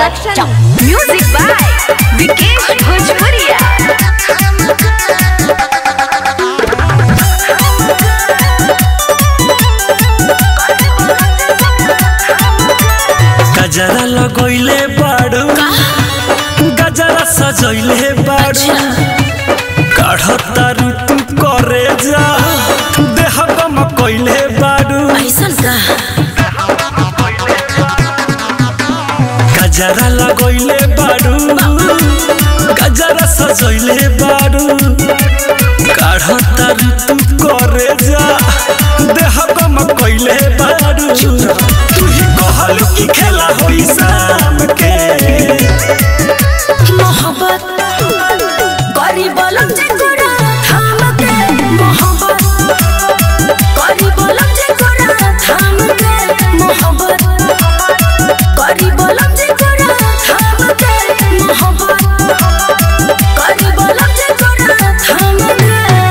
production music by Vikesh भोजपुरिया गजरा लगोइले बाड़ू गजरा सजोइले बाड़ू काढ़ता ऋतु करे जा देह गम कोइले बाड़ू ऐसन का गजरा लगोइले बाड़ू गजरा सजोइले बाड़ू काढ़ता ऋतु करे जा देह गम कोइले बाड़ू तू ही कहलू की खेला होई शाम के मोहब्बत करी बोलम जे कोरा थाम के मोहब्बत करी बोलम जे कोरा थाम के मोहब्बत करी बोलम जे कोरा थाम के मोहब्बत करी बोलम जे कोरा थाम के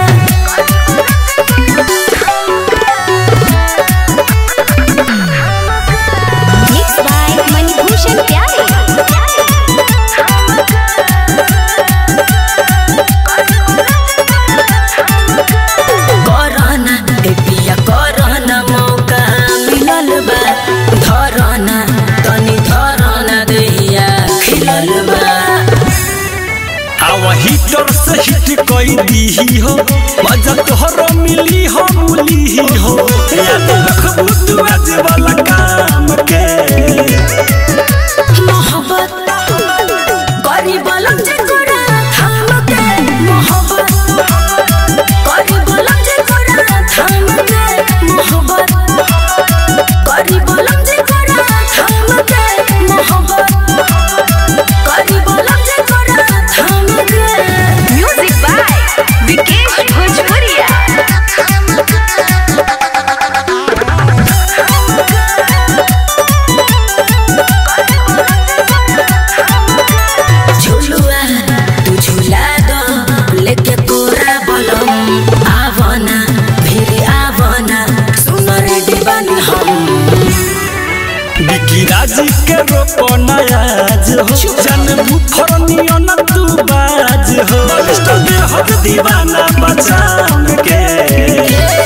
मिक्स बाय मणिभूषण प्यारे कोरोना ए पिया कोरोना मौका मिलल बा धरोना तनी धरोना दैया खिलल बा वही तोर से हिट कोई दी हो मजा तोहरो मिली हो मुली हो याद रखबू तू आज वाला काम के मोहब्बत करी बोलम जे कोरा थाम के मोहब्बत करी बोलम जे कोरा थाम के मोहब्बत करी बोलम जे कोरा थाम के मोहब्बत करी बोलम जे कोरा थाम के म्यूजिक बाय विकेश भोजपुरिया झुलुआ तू झुला दो लेके कोरा बोलम आवना फिर आवना सुनो रे दीवानी हम बिकी राजी के रोपो नयाज हो जन बुफरनियो न तू बाज हो बलिष्ठ दे हो दीवाना बचाम के